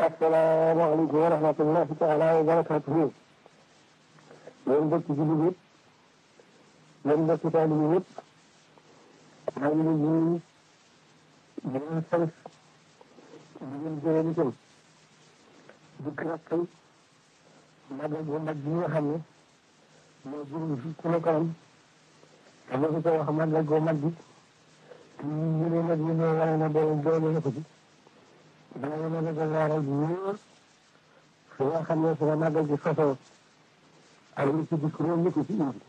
asalaamaaleykum wa rahmatullahi taala wa barakatuhu yéen mbokki jullit yëpp yéen mbokki taalibe yëpp maa ngi leen di nuyu di leen sant di leen gërëm itam di kàttan magal bu mag bi nga xam ne moo jëm fi ci la kanam te ma ko wax magal bu mag bi te ñu ne nag ñu ne wane na doole doole na ko ci dana mën a gàllaaral bu wóor fi nga xam ne fi la magal gi sosoo ak li ci dikk réew mi ko ci indi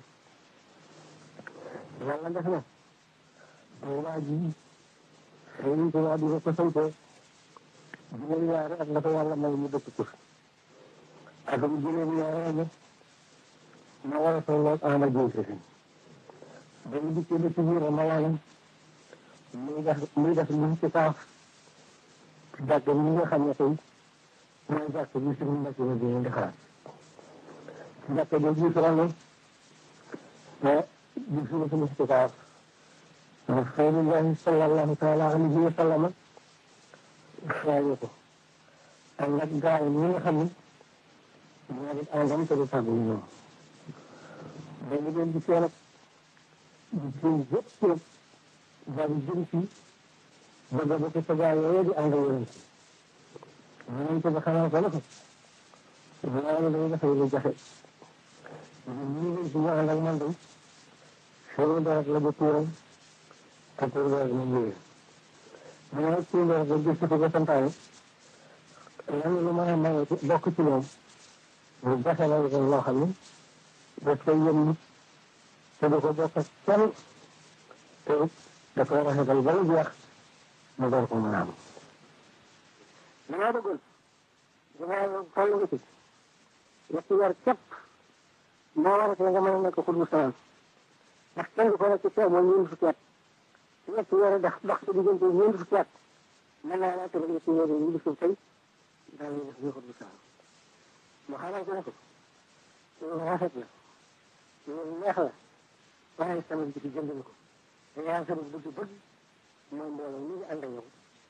yàlla def na waa ji Sëriñ Tuubaa di ko sante juróom ñaari at la ko yàlla may mu dëkk ko ak bu juróom ñaari at ma war a tolloog ama jiw si ba mu dikkee ba ci biir ma wàllam muy def muy def lu ci kaaf ci jàkk bi nga xam ne tey mooy jàkk bi suñu mbokk yi di di xalaat ci jàkk bi gis ràññee te gis nga suñu ci kaaf Rasulullahi sallallahu taala alayhi wa sallam xeeñu ko ak nag gaa yi ñi nga xam ne ñoo di àndam te du tàggu ñoom dañu leen di seen ak di seen yëpp yëpp daal di jëm ci bëgg ba ko sa gaa yooyu di ànd yonent yonent ba xamal ko ne ko loolu day dafay lu jafe ñu leen si ñu ànd ak man day seen deret la ba tuuram te tuur deret moom wéyee mu ne tuur deret ba gis ko ko santaane lan lu mën a maye bokk ci moom lu jafe la loo xam ne daf koy yëm nit te du ko bokk ak kenn te da koy rafetal ba mu jeex mu door ko mën a am. damaa bëggoon damaa toll nga ci ñetti weer képp moo war a tee nga mën a nekk xutbu samaan ndax kenn du ko nekk ci sew mooy ñeent fukki at su ñetti weer dox dox ci diggante ñeent fukki at mën naa laa tëral ñetti weer yi ñu gisul tey daal di def ñu xutbu samaan mu xamal ko ne ko loolu rafet la loolu neex la waaye sama bi ci jënd ko te yaa sama bëgg-bëgg mooy mbooloo ñu ngi ànd ak yow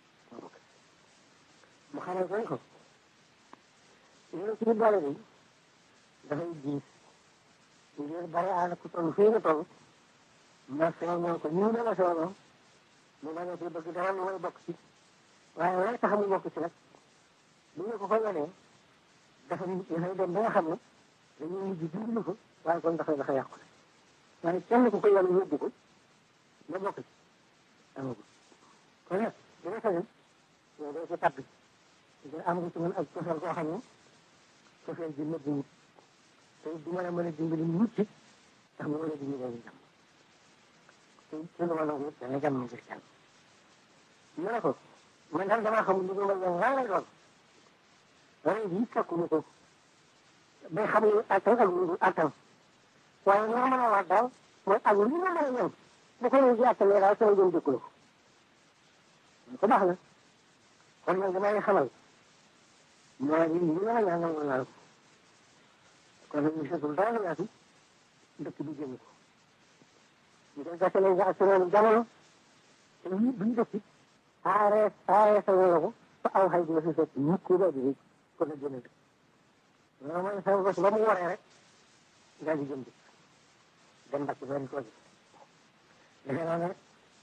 mu xamal ko ne ko loolu ci boole bi dafay diis ngir bari àll ku toll fii nga toll ma soonoo ko ñu ne la soonoo mu ma ne ci bëgg dara lu may bokk ci waaye lay tax mu bokk ci nag bu ñu ko ko wanee dafa dafay dem ba nga xam ne dañuy mujj dimbali ko waaye kon dafay dafa yàqu waaye kenn ku ko yàlla yóbbu ko nga bokk ci amagu kon nag dina sañoon yow doo ci tabbi nga am nga ci mën ak cofeel koo xam ne cofeel bi nëbbu wut te du mën a mën a dimbali mucc ndax mu mën a dimbali leen jàmm te ci lu ma nangu dana jàmm ngir jàmm mu ne ko man daal damaa xamul lu ma leen lan lay doon waaye bii fekkuñu ko bay xam ne attan ak lu attan waaye li ma mën a wax daal mooy ak lu ma mën a ñëw bu ko ñëw ji attanee daal sama jëm dëkku la ko ko baax na kon nag damay xamal moo di li ma la ñaan nangu naa ko kon nag ñu seetul dara la yaatu dëkk bi jëm ko ñu koy gasale nga ak seen jamono te ñu buñ dëkk aaree aaree sa wéy ko fa aw xay dina fi fekk mukk ba di ko la jëme dëkk loolu mooy sa bés ba mu waree rek daal di jëm dëkk dem mbàcc ba di ko ji defe naa ne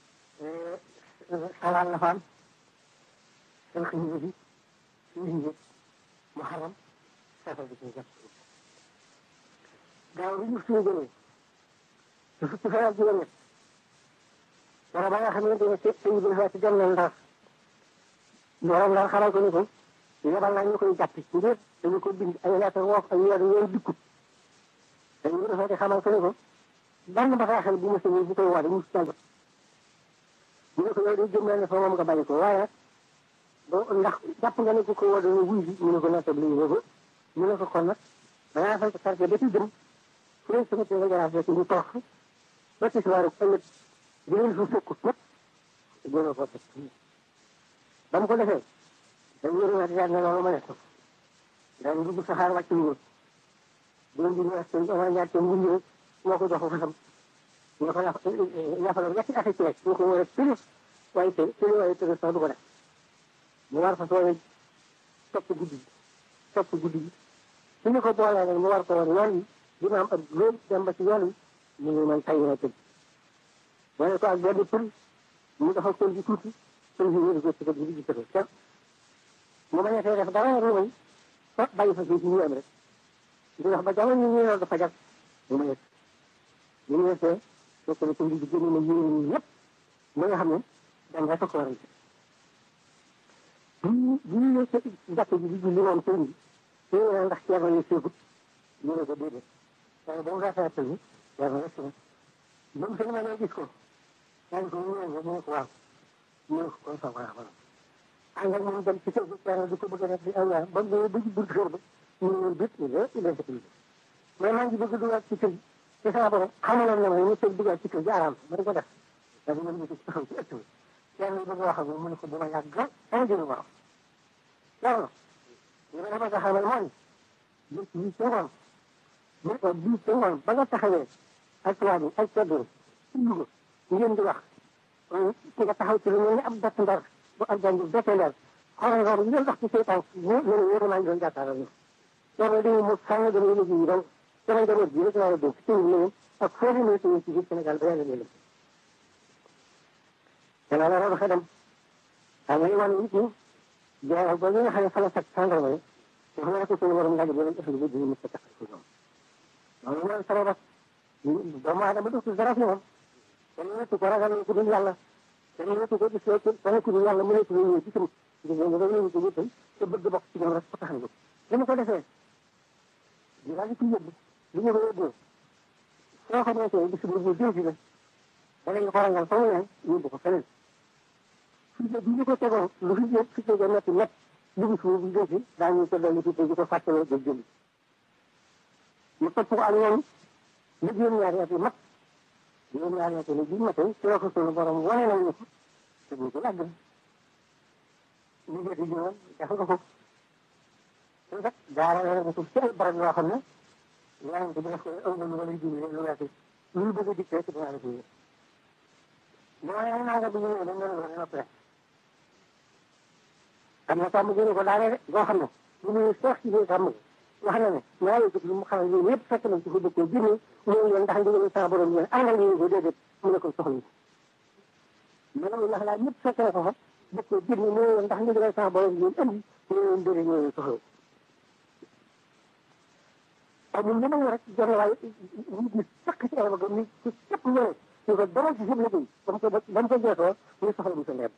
salaan la fa am seen xiñu bi suñu njëg mu xaram safar bi ci jàpp daaw bi ñu suñu jëlee su fukki fan ak juróom ñett wala ba nga xam ne dañu seet sëñ bi dafa ci dem na ndar borom ndar xamal ko ni ko yebal naa ñu koy jàpp ngir dañu ko bind ay lettre woof ay weer yooyu dikkut dañu defee di xamal ko ni ko benn bataaxal bu ma sëñee bu koy woote mu si tàggat ñu ne ko yow day jëm ne fa moom nga bàyyi ko waaye nag boo ndax jàpp nga ne ku ko woote wuy bi ñu ne ko nattab lii boobu ñu ne ko kon nag dangaa fay ko quartier ba ci jëm fu leen sama tee nga jaraaf rek ñu toog ba ci soir ëllëg di leen fa fekkut ñëpp gën a ko fekk ba mu ko defee dañ yëriwaat yaat ne loolu ma ne ko dañ dugg saxaar wàcc ñu doon di ñëw sëñ Omar Ndiaye te mu ñëw moo ko jox ko fasam ñu ko yàq yàqaloon ñetti at ci rek ñu ko war a tëri waaye tëri tëri waaye tëri sax du ko def mu war fa sooyee topp guddi gi topp guddi gi su ñu ko boolee nag mu war ko war yoon yi dina am ak loolu dem ba ci yoon yi mu ngi man tay na tëdd wane ko ak benn pël mu dafa pël bi tuuti pël bi wéru ko ci ko guddi gi tëdd kenn mu bañ a fee def dara lu may fa bàyyi fa fii ci ñu am rek di wax ba jamono ñu ñëw dafa jag mu ma yegg ñu ngi yegsee fekk na pël bi génn na yéen ñi yëpp li nga xam ne dem rek ko war a bu ñu bu ñu ñëw ci jàkk ji di julli moom sëñ bi su ñu ndax ceerno yi séegut ñu ne ko déedéet waaye ba mu rafet pël bi ceerno rek na ba mu sëñ ma ne gis ko yaa ngi ko ñu ne mu ne ko waaw ñu ne ko kon sa waaw waaw ànd ak moom dem ci kër gi ceerno di ko bëgg a def di aw yaa ba mu ba ci buntu kër ba ñu ne leen bét ñu ne il est mais maa ngi bëgg a dugaat ci kër gi te sama borom xamaloon na ma ne tëj dugaat ci kër gi araam ma di ko def dafa mën ñu ko taxaw ci ëtt bi ceerno yi bëgg a wax ak moom mu ne ko bu ma yàgg sama jëlu waaw ceerno li ma dafa xamal mooy bés bii ca ngoon bés bii ca ngoon ba nga taxawee ak tubaab yi ak ceddo ci Louga ngeen di wax ki nga taxaw ci lu mel ni ab bett ndar bu ab jàngi bette ndar xoolal nga ngeen wax ci seytaan mu ne wéeru maa ngi doon jàkkaarloo ñu ceerno dañu mu sàng dama yëg yi donc sama njaboot bi rek laa la dénk ci ñu ak foo leen ci ci biir Sénégal ba yàlla leen te loolu la dafa dem xam nga wan nit ñi jaa ba nga xam ne fa la fekk sàndarma yi wax na ko suñu borom laaj bi lañ ëffali ba dina mës a taxal ci ñoom loolu mooy sabab doomu aadama dootul dara fi moom kenn ñettu ko ragal ku dul yàlla kenn ñettu ko gis kenn ku dul yàlla mu nekk ñëw ci sam gis nga nga ñëw ko wétal te bëgg bokk ci ñoom rek ko taxal li mu ko defee di daal di ci yóbbu li ñu ko yóbboo soo xam ne tey bis bu jëw si la danañ ko rangal fa mu ne yóbbu ko feneen fii de bi ñu ko tegoon lu fi jëm fi jógee métti métti dugg suuf bu jëm si daañu ko dolli tuuti di ko fàttaloo ba jëm mu topp ko ak ñoom lu juróom-ñaari at yi mat juróom-ñaari at yi bi matee ci la ko sunu borom wane nañu ko te bu ko yàgg ñu jëti jiwoon def nga ko te kat jaarale na ko ci ay barab yoo xam ne yaa ngi ko def ko aw na lu wala jiw lu weesu lu bëgg a dikkee ci dinaa la jiw mooy naa nga bi ñu ñëwee dañ leen wax dina pare xam nga sàmm gënu ko daane de boo xam ne lu muy sox ci biir sàmm wax na ne ñaari jëf lu mu xam ne ñoom ñëpp fekk nañ ci fu dëkkoo génne ñëw leen ndax ndigal sa borom yéen àndal ñu ko déedéet mu ne ko soxla ñu ndax laa ñëpp fekk na ko fa dëkkoo génne ñëw leen ndax ndigal sa borom yéen andi ñu leen déedéet ñëw leen soxla amul lu may rek jonn waaye nit ñi fekk ci ay bëgg nit ci képp ñëw ñu ko dara ci seen liggéey ba mu ko ba mu ko jeexoo ñu soxla bu sa ndem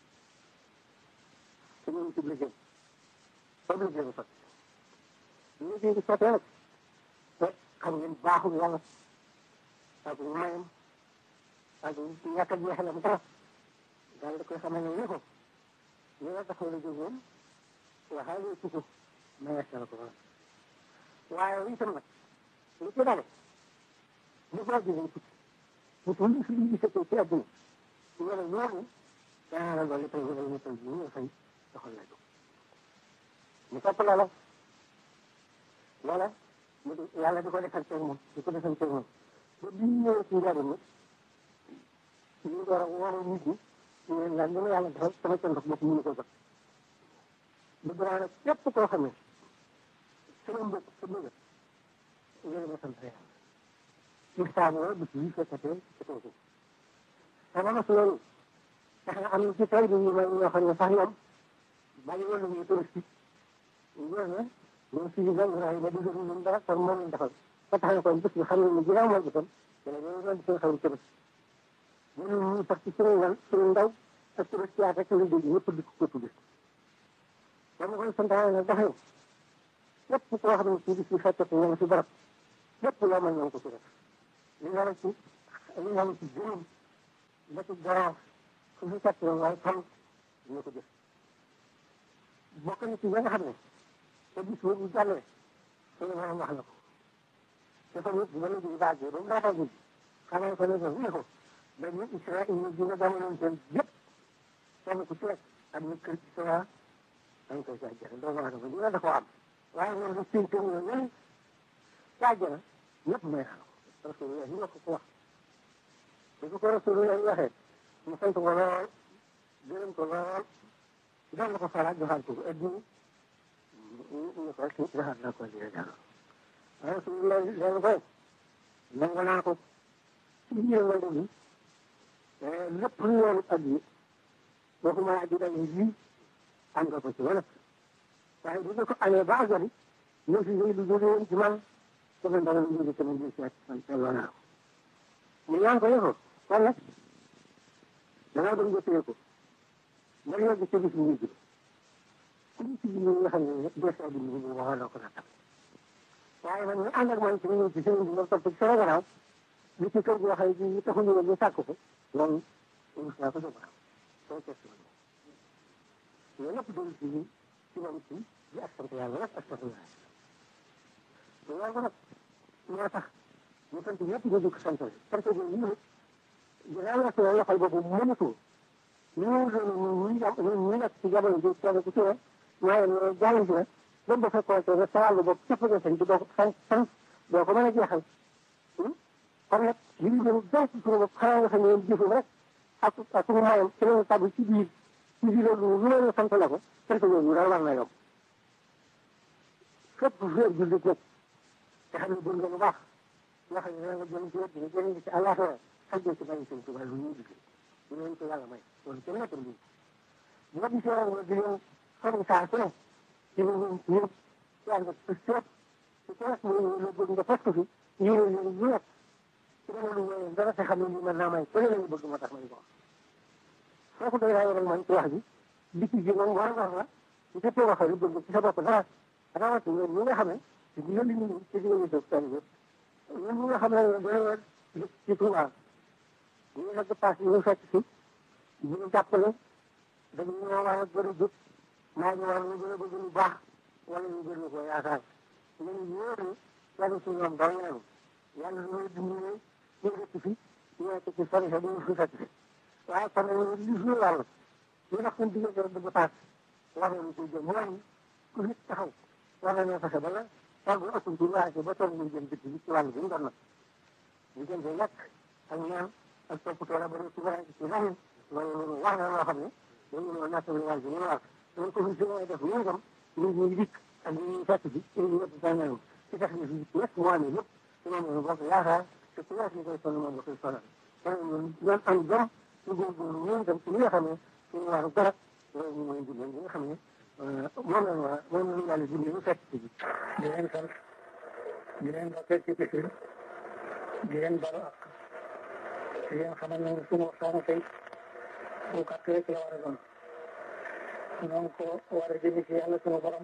te ñu ngi ci liggéey boobu liggéey bu sotti liggéey bi sottee nag te xam ngeen baaxul yàlla ak mayam ak ñàkk a jeexalam dara daal da koy xamal ne ni ko li nga taxaw la jógoon waxaale ci ko mayees na ko waaye itam nag li ci dale li ko jógee tukki bu tudd si li gisatoo ci àdduna wala ñooñu danaa la dolli tey wala ñu tey ñu ñu fay doxal la jóg mu topp loola loola mu di yàlla di ko defal tey moom di ko defal tey moom ba bi ñu ñëwee ci njariñ nag ñu door a woo nit ñi ñu leen laaj li ma yàlla defal sama cëndox bopp mënu ko jot bëgg naa nag képp koo xam ne sama mbokk sa bëgg ngeen ma sant yàlla Mustafa bis yi fekkatee ci kaw suuf sama mos loolu tax na am na ci tey bi ñu may ñoo xam ne sax ñoom bàyyi woon nañu touriste ñoo ne ñoom si gan raay ba dugal ñu dara kon moom lañ defal ba tax na kon bis bi xam ne ginnaaw mooy bisam dana ñoo doon seen xaw touriste ñun ñu sax ci suñu lan suñu ndaw ak touriste yaa rek lañ dégg ñëpp di ko tudd dama koy santaane nag dafa lépp koo xam ne ci bis bi fekkate ñoo ngi si barab lépp loo mën ñoo ko ci def li nga ci li nga ci juróom ba ci garaaf su fi fekk waaye xam ñu ko def bokk na ci nga xam ne te bis boobu jàllee suñu borom wax na ko te fa nit ba léegi baagee ba mu laata guddi xamal ko ne ko ne ko ba ñu Israël ñu dina jamonoon seen yëpp kenn ku ci rek am na kër ci sa dañ koy jàjjana doomu aadama dina da ko am waaye ñoom du seen kër ñoom ñeneen jàjjana ñëpp may xam rasulullah ñu ko ko wax bu ko rasulullah waxee mu sant ko lool gërëm ko lool doon na ko faraat joxaat ko adduna ñu ko ci waxaat naa ko li la jàll waaye su loolu loolu koy nangu naa ko ci biir loolu bi lépp lu yoonu addi waxuma addi dañu ji am nga ko ci wala waaye bu nga ko amee ba àggali ñoo fi ñëw lu jóge woon ci man sama ndaw lu jóge sama biir seet man seetloo naa ko ñu ñaan ko yëfoo kon nag dangaa doon nga téye ko ba yegg ci bis bu mujj ku ñu ci biir nga xam ne des bi ñu waxoon na ko nag waaye man ñu ànd ak man ci ñëw ci sëriñ bi ma topp ci sama gannaaw li ci kër goo xam ne ñu taxuñu woon ñu sàkk ko loolu rus naa ko sama soo test ma loolu lépp doon ci ñun ci moom ci di ak sant yàlla rek ak sant yàlla loolu nag moo tax ñu sant ñëpp nga dugg sant sant bi ñu ne dinaa la soo loxol boobu mënatu ñu ñu ñu nekk ci jamono ji kenn ku ci ne maa ngi jàng si la ba ba fekkoon te sa wàllu bopp képp nga sëñ bi doo ko sant sant doo ko mën a jeexal kon nag li ñu gën a ci suñu bopp xanaa nga xam ne jëfum rek ak ak suñu mayam ci lañu tàbbi ci biir ci biir loolu lu leen sant la ko sant yooyu daal war na yokk fépp fépp jullit nag te xam ne gën nga lu baax nga xam ne nga jëm ci wet bi nga jëm ci àllaaxira ak ci bàyyi seen tubaab lu ñuy liggéey ñu leen ko yàlla may loolu kenn nekkul lii bu ma gisee woon di leen xam saa su ne ci ñu ñu ci ànd ak seet ci kees mu ñu bëgg nga fas ko fi ñu ne ñu ñu nekk ci dama lu wéyee dara te xam ne lii mën naa may ku ne lañu bëgg ma tax may ko wax foofu day raay rek man ci wax ji di ci ji moom war war la su fekkee waxee lu bëgg ci sa bopp dara rawatina ñi nga xam ne ci di yëli ñu ci di yëli dëkk tali yëpp ñun ñi nga xam ne dañoo ci Touba ñu nag paas ñu fekk si ñu jàppale dañu ñoo war a gën a jóg maa ngi war a gën a bëgg lu baax wala ñu gën a ko yaakaar ñun ñoo ne yàlla si ñoom dara ñaanu yàlla ñooy dimbali ñu dëkk fi ñu nekk ci sori sa duñu fi fekk si waaye kon nag li suñu wàll ñu ndax suñu diggante rek bëgg paas war nañu ko jëm mooy ku nit taxaw war nañoo fexe ba la tool bu ëpp ci waaye ba tool ñu jëm dëkk bi ci wàll bi mu doon nag ñu jëm ci lekk ak ñaan ak toppatoo la ba ci bara ci leneen loolu wax na loo xam ne dañu ñëw nattali wàll bi ñu war loolu ko fi si def ñu itam ñu ñu dikk ak ñu fekk bi ñu ñëpp dañu ci tax ñu fi ñëpp moo amee lépp ci moom la bokk yaakaar te ku nekk ñu koy sonn moom la koy sonal kon ñun ñoom am jom ñu góorgóorlu ñoom itam ci li nga xam ne suñu waaru garab loolu ñu mooy dimbali li nga xam ne moom la war moom la ñu yàlla dimbali ñu fekk ci bi di leen sant di leen dokkee ci bis bi di leen balu ak di leen xamal ne suñu waxtaanu tey bu gàtt rek la war a doon ñoo ko war a jëmi ci yàlla suñu borom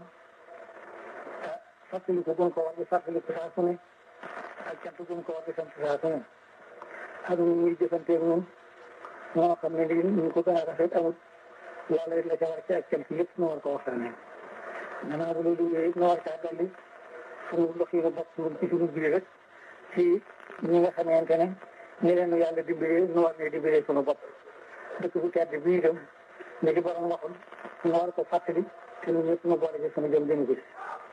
fàttali ko gën ko war di fàttali ko saa su ne ak cant gën ko war di sant saa su ne ak ñu ñuy jëfanteeg ñun moo xam ne lii ñu ko gën a rafet amul yàlla it la ca war ci ak cant yëpp ñu war ko waxtaanee gannaaw bu loolu yooyu ñu war caa dolli suñu lox yi nga bokk ñun ci suñu biir rek ci ñi nga xamante ne ni leen yàlla dimbalee nu war ne dimbalee suñu bopp dëkk bu tedd bii itam ne di borom waxoon ñu war ko fàttali te ñun ñëpp ñu boole ci suñu jëm jëm gis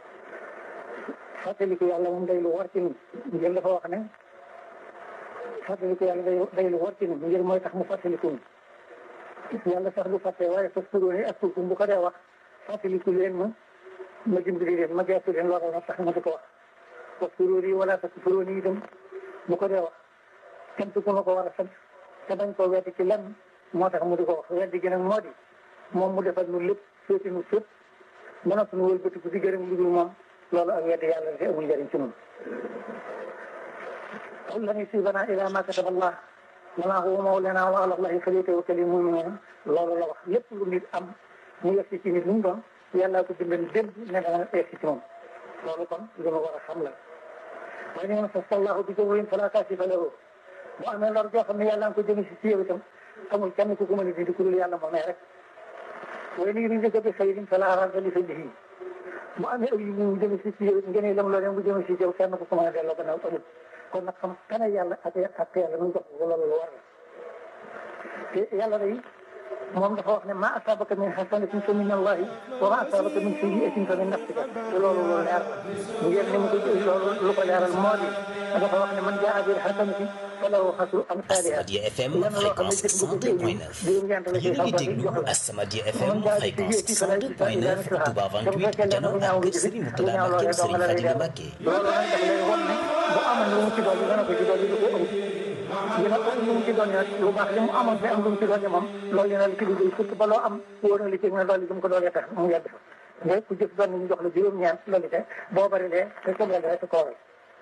fàttali ko yàlla moom day lu war ci ñun ngir dafa wax ne fàttali ko yàlla day day lu war ci ñun ngir mooy tax mu fàttali ko yàlla sax du fàtte waaye fas turóoni ak tuutum bu ko dee wax fàttaliku leen ma ma dimbali leen ma geestu leen loolu na tax ma di ko wax fas turóoni wala fas turóoni itam bu ko dee wax sant ku ma ko war a sant te bañ koo weddi ci lenn moo tax mu di ko wax weddi gi nag moo di moom mu defal nu lépp féeti nu fépp ba noppi nu wëlbatiku di gërëm lu dul moom loolu ak weddi yàlla te amul njëriñ ci ñun qul lan yusiibanaa illaa maa kataba Allah lanaa huwa mawlaanaa wa alaa Allaahi falyatawakkalil mu'minuun loolu la wax lépp lu nit am mu yegg ci nit lu mu doon yàlla ko bindal démb ne dana yegg ci moom loolu kon lu ma war a xam la wa in yamsaska Allaahu bi durrin falaa kaashifa lahu bu amee lor joo xam ne yàlla nga ko jëme si si yow itam amul kenn ku ko mën a dindi ku dul yàlla moomee rek wa in yuridka bi xayrin falaa raadda li fadlihi bu amee aw yi mu jëme si si yow ngeen lam loo dem bu jëme si yow kenn ku ko mën a delloo gannaaw amul kon nag xam kan yàlla ak ak yàlla nu jox ko loolu lu war la te yàlla day moom dafa wax ne ma asabaka min hasanatin fa min allahi wa ma asabaka min sayyi'atin fa min nafsika te loolu lu leer ngeen ni mu ko loolu lu ko leeral moo di dafa wax ne man jaa bil hasanati falahu xasru amsaaliha Asamadia FM fréquence 102.9 yéen a ngi déglu Asamadia FM fréquence 102.9 Touba 28 Jano ak Serigne Mourtada Mbacké Serigne Fadilou Mbacké loolu nag dafa lay won ne bu amoon lu mu ci dolli dana ko ci dolli lu ko ëpp dina ko lu mu ci dolli nag lu baax li mu amoon te am lu mu ci dolli moom loolu dina la ci liggéey surtout ba loo am wóor na li ci nga dolli lu mu ko dolli tax mu yàgg fa mais ku jëf doon ñu jox la juróom-ñeent loolu te boo bari lee te ko dolli rek koo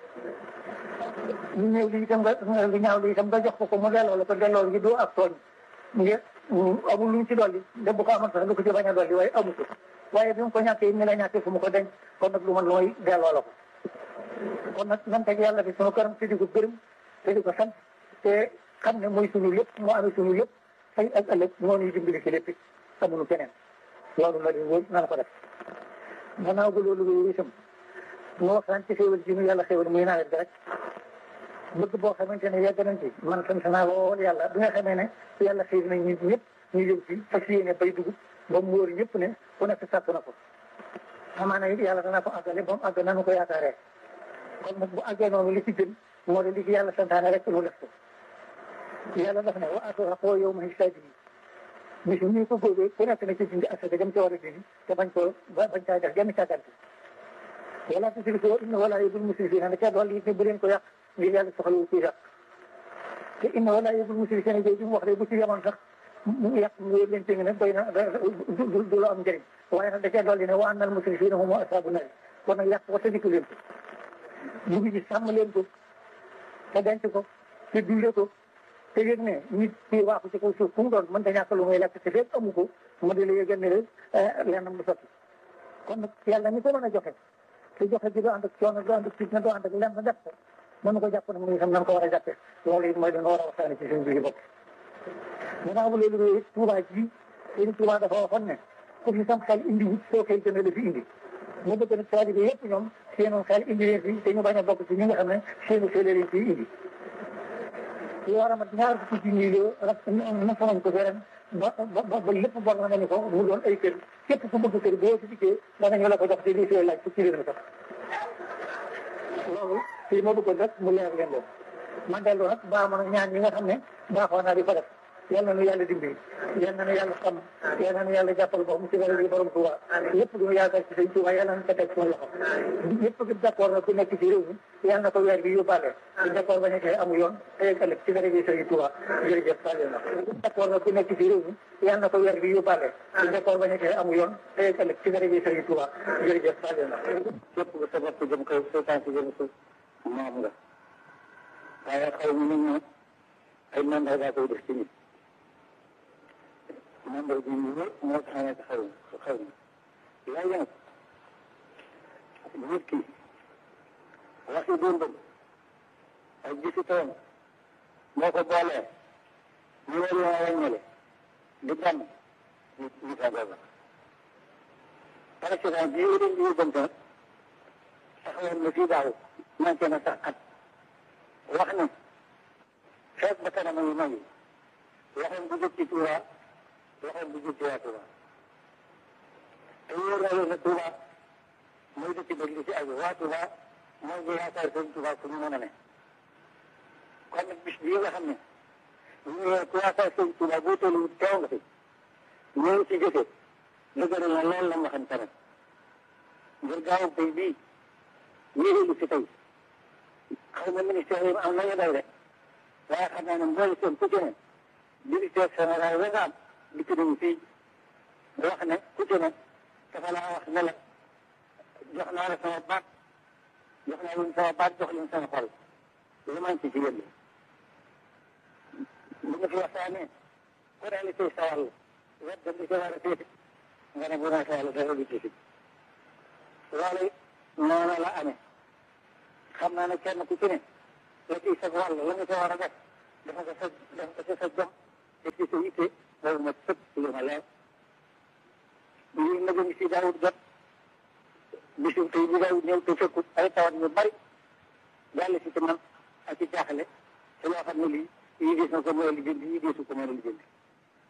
ñu ñëw li itam nga li ñaaw li itam nga jox ko ko mu delloo la ko delloo gi doo ak tooñ ngir amul lu mu ci dolli de bu ko amoon sax lu ko ci bañ a dolli waaye amu ko waaye bi mu ko ñàkkee ni la ñàkkee fu mu ko denc kon nag lu man lu may delloo la ko kon nag nan teg yàlla bi sunu këram te di ko gërëm te di ko sant te xam ne mooy sunu lépp moo amee sunu lépp tey ak ëllëg moo ñuy dimbali ci lépp amuñu keneen loolu la di wóor nan ko def gannaaw ba loolu wóor itam mu waxtaan ci xéwal ji nu yàlla xéwal muy nawet bi rek bëgg boo xamante ne yegg nañ ci man sant naa woon yàlla bi nga xamee ne yàlla xëy na ñun ñëpp ñu jëm ci fas yéene bay dugub ba mu wóor ñëpp ne ku nekk sàkk na ko amaana it yàlla dana ko àggale ba mu àgg nanu ko yaakaaree kon nag bu àggee noonu li ci gën moo di li ci yàlla santaane rek nu def ko yàlla daf ne wa aatu xaqoo yow ma hisaadi bi bis ñu ko góobee ku nekk na ci dindi asaka jëm ci war a dindi te bañ ko bañ caa def genn càggante wala tusrifoo inna wala yubul musrifina ne ca dolli it ne bu leen ko yàq ngir yàlla soxlawu ci yàq te inna wala yubul musrifina jooju mu wax de bu ci yemoon sax mu yàq mu wóor leen tënk ne doy na du du la am njëriñ waaye nag da cee dolli ne wa annal musrifina hum ashabu nar kon nag yàq ko te dikku leen ko dugg ci sàmm leen ko te denc ko te dundee ko te yëg ne nit ki waaxu ci kaw suuf fu mu doon mën ta ñàkk lu muy lekk te fépp amu ko mu di la yëgal ne lennam du sotti kon nag yàlla ni ko mën a joxe te joxe ji doo ànd ak coono doo ànd ak fitna doo ànd ak lenn def ko mënu ko jàpp nag mu itam nan ko war a jàppee loolu it mooy danga war a waxtaane ci seen biir bopp gannaaw ba loolu loolu Tuubaa ji seen Tuubaa dafa waxoon ne ku fi sam xel indi wut soo xëy dana la fi indi mu bëgg nag taalibe yëpp ñoom seenu xel indi leen fi te ñu bañ a bokk ci ñi nga xam ne seenu xel leen fi indi lu war a mat ñaar fukki ci ñuy loo rek nafa nañ ko fi ren ba ba ba lépp bor na nga ni ko mu doon ay kër képp ku bëgg kër boo ci dikkee danañu la ko jox te lii fee laaj fukki réer sax loolu fii ma bëggoon rek mu leer leen loolu man dellu nag baa mën a ñaan ñi nga xam ne baaxoo naa di ko def yal na nu yàlla dimbali yal na nu yàlla xam yal na nu yàlla jàppal boppam ci wàllu borom Tuuba lépp lu ñu yaakaar ci sëñ Tuuba yal na nu ko teg suñu loxo ñëpp gi d'accord na ku nekk ci réew mi yal na ko weer bi yóbbaale ci d'accord ba nekkee amu yoon tey ak ëllëg ci dara ji sëñ Tuuba jërëjëf bàyyi na d'accord na ku nekk ci réew mi yal na ko weer bi yóbbaale ci d'accord ba nekkee amu yoon tey ak ëllëg ci dara ji sëñ Tuuba jërëjëf bàyyi na képp ku sa bopp jëm kaw seytaan si jëm suuf moom nga waaye xaw ma nit ñi ay mandat koy def ci nit membre bi ñu wër moo tax nekk xaw ma xaw ma léegi nag nit ki waxi dundam ak gisi toom moo ko boolee ñu war leen a wàññale di benn ñu ñu fa booba président bi ñu leen di yóbbante nag taxawoon na fii daaw manqué na sax at wax ne feeg ba kanam yu mag yi waxoon bu jëkk ci Tuuba waxoon bu jëkk ci waa Tuuba te wóor na leen ne Tuuba mooy dëkk bëgg li ci aju waa Tuuba mooy ñu yaakaar seen Tuuba fu ñu mën a ne kon nag bis bii nga xam ne ñu ne ku yaakaar seen Tuuba boo tollu teew nga fi ñëw ci jëfe dëgëral na loolu la nga xam tamit ngir gaaw tey bii yéeréelu si tey xaw ma ministère yi am nañu day de waaye xam naa ne mboolu seen ku ci ne directeur général ba nga am dikk nañu fii wax ne ku ci ne dafa laa wax ne la jox naa la sama baat jox naa leen sama baat jox leen sama xol lu man ci ci yéen bu nga fi waxtaanee ku réalité sa wàll wet da li ca war a féete nga ne bu ma sa wàll dara lu ci fi loolu noonu la amee xam naa ne kenn ku ci ne la ciy sa wàll la nga ca war a def dafa ko sa dafa ko sa jom te ci sa yitte loolu ma sëpp lu ma leer lii nag ngi si daawut jot bisu tey bi daawut ñëw te fekkut ay tawat yu bari jàll si ci man ak ci jaaxle te loo xam ne lii yii gis na ko mën a lijjanti yii gisu ko mën a lijjanti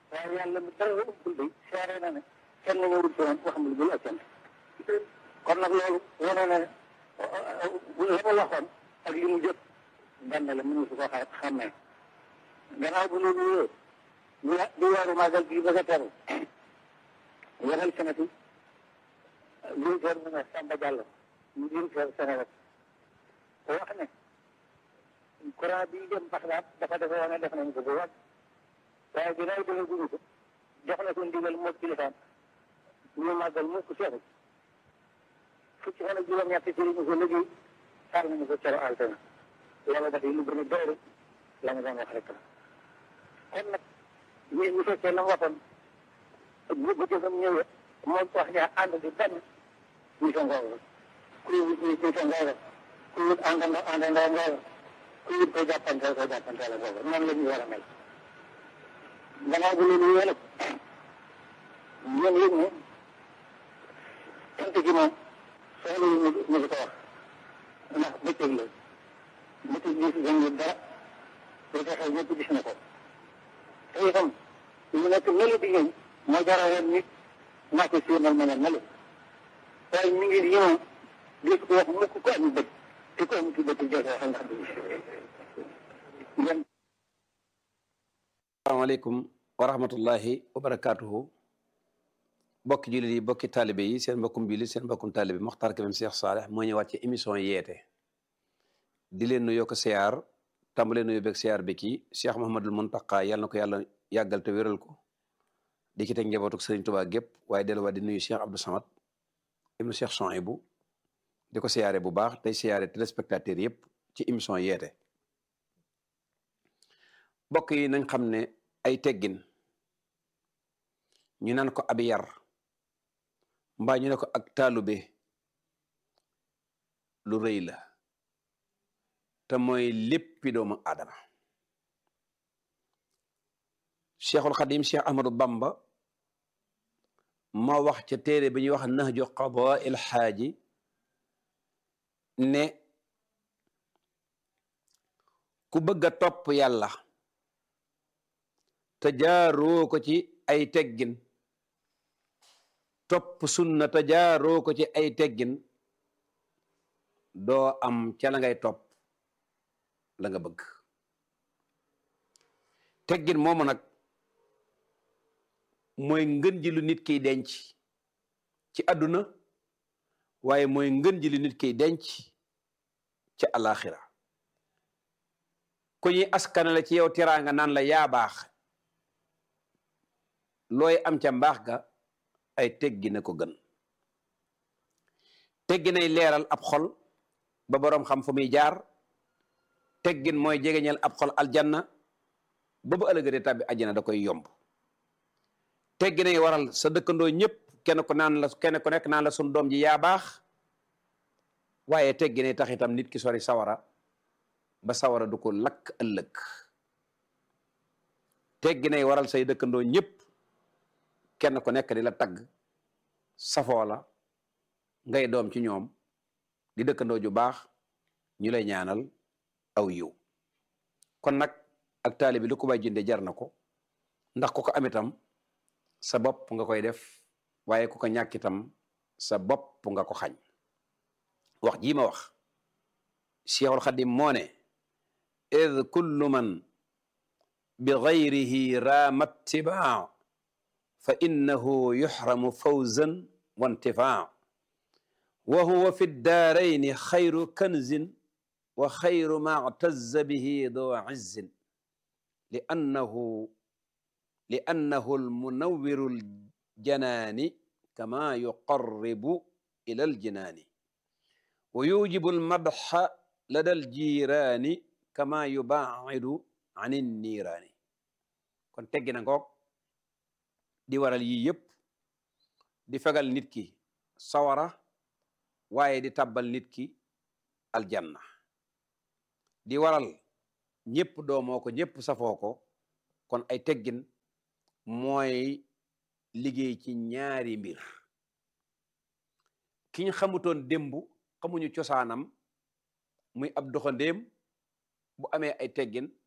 waaye yàlla mi dara ëppul day seere na ne kenn warul ci woon wax mu dul ak cant kon nag loolu wane na ne la ma waxoon ak li mu jot benn la mënu su ko xa xàmmee gannaaw bu loolu wéyee ñu di weeru màggal bii bëgg a teru yeneen senati directeur mu ne Samba Diallo ñu directeur Sénégal te wax ne courant bi dem Baxdaad dafa defe woon ne def nañu ko bu wàcc waaye ginnaaw dina guñu ko jox na ko ndigal moo kilifaam ñu màggal mu ko seexu fukki fan ak juróom-ñett ci ñu ko liggéey taal nañu ko cero altena yàlla dafay lu gën a doore la nga doon wax rek la kon nag ñun ñu fekkee la mu waxoon bu bëccëgam ñëwee moom wax ñaa ànd di benn ñu sa ngooga ku wut ñu kuy sa ngooga ku wut àndandoo àndandoo ngooga ku wut ko jàppanteel ko jàppanteel ngooga noonu la ñu war a mel gannaaw bu loolu yéen ñun yëg ne sant gi moom soxla yu ñu ñu ko wax ndax bëccëg la bëccëg gis gën dara lu ko xew ñëpp gis na ko te itam lu nekk melu di ñëw moo jaral nit naa ko siinal ma ne melu waaye mi ngi ñëw gis ko wax mukk ko am bët te ko am ci bët jot wax ndax du ngeen asalaamaaleykum wa rahmatullahi wa barakaatuhu bokki jullit yi bokki taalibe yi seen mbokkum jullit seen mbokkum taalibe Mokhtar Kébé Cheikh Saleh moo ñëwaat ci émission yeete di leen nuyoo ko siyaar tàmbalee nuyoo beeg siyaar bi kii Cheikh Mouhamadul Mountakha yàlla na ko yàlla yàggal te wéral ko di ci teg njabootuk Serigne Touba gépp waaye delluwaat di nuyu Cheikh Abdou Samad ibnu Cheikh Souhaïbou di ko siyaare bu baax tey siyaare téléspectateurs yëpp ci émission yeete bokk yi nañ xam ne ay teggin ñu naan ko ab yar mbaa ñu ne ko ak taalube lu rëy la te mooy léppi doomu aadama cheikhul xadim cheikh ahmadou bamba moo wax ca téere bi ñuy wax nahju qadaa il xaaji ne ku bëgg a topp yàlla te jaaroo ko ci ay teggin topp sunna te jaaroo ko ci ay teggin doo am ca la ngay topp la nga bëgg teggin moomu nag mooy ngën ji lu nit kiy denc ci àdduna waaye mooy ngën ji lu nit kiy denc ca alaxira ku ñuy askanale ci yow teraanga naan la yaa baax looy am ca mbaax ga ay teggi na ko gën teggi nay leeral ab xol ba boroom xam fu muy jaar teggin mooy jegeñal ab xol aljanna ba bu ëllëgee de tàbbi àjjana da koy yomb teggi nay waral sa dëkkandoo ñëpp kenn ku naan la kenn ku nekk naan la sun doom ji yaa baax waaye teggi nay tax itam nit ki sori sawara ba sawara du ko lakk ëllëg teggi nay waral say dëkkandoo ñëpp kenn ku nekk di la tagg safoo la ngay doom ci ñoom di dëkkandoo ju baax ñu lay ñaanal aw yiw kon nag ak taali bi lu ko bay jënde jar na ko ndax ku ko am itam sa bopp nga koy def waaye ku ko ñàkk itam sa bopp nga ko xañ wax jii ma wax Cheikhul Xadim moo ne id kullu man bi gayrihi raama ittibaa fa innahu yuxramu fawzan wa intifaa wa huwa fi ddaarayni xayru kanzin wa xayru ma ctazza bihi doo izzin li annahu li annahu almunawwiru aljanaani kama yuqarribu ila aljinaani wa yujibu almadxa lada aljiiraani kama yubaacidu an inniiraani kon teggi na ngoog di waral yii yëpp di fegal nit ki sawara waaye di tabbal nit ki aljanna di waral ñëpp doomoo ko ñëpp safoo ko kon ay teggin mooy liggéey ci ñaari mbir ki ñu xamutoon démb xamuñu cosaanam muy ab doxandéem bu amee ay teggin